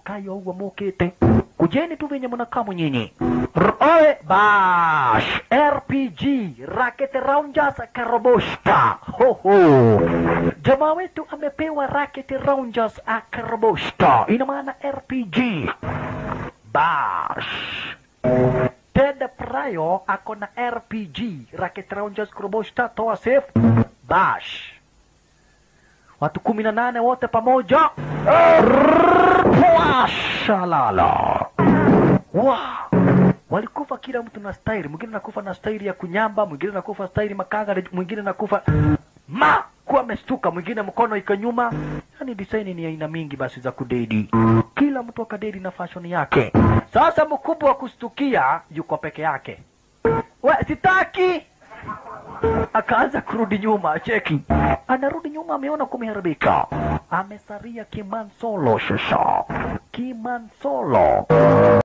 kayo uwa mukite kujeni tu venye mnakaa nyinyi R- oe bash rpg rocket rangers karaboshka hoho jamaa wetu amepewa rocket rangers akaraboshka ina maana rpg bash Ted Pryor ako na RPG, Rocket Rangers Kroboshta, toa safe, bash. Watu kumi na nane wote pamoja. Washalala. Wa walikufa kila mtu na staili, mwingine nakufa na staili ya kunyamba, mwingine nakufa staili makanga, mwingine nakufa ma kuwa amestuka, mwingine mkono iko nyuma. Yani design ni aina mingi basi za kudedi, kila mtu akadedi na fashion yake. Sasa mkubwa wa kustukia yuko peke yake, we sitaki akaanza kurudi nyuma, cheki, anarudi nyuma, ameona kumeharibika, amesaria kimansolo. Shasha kimansolo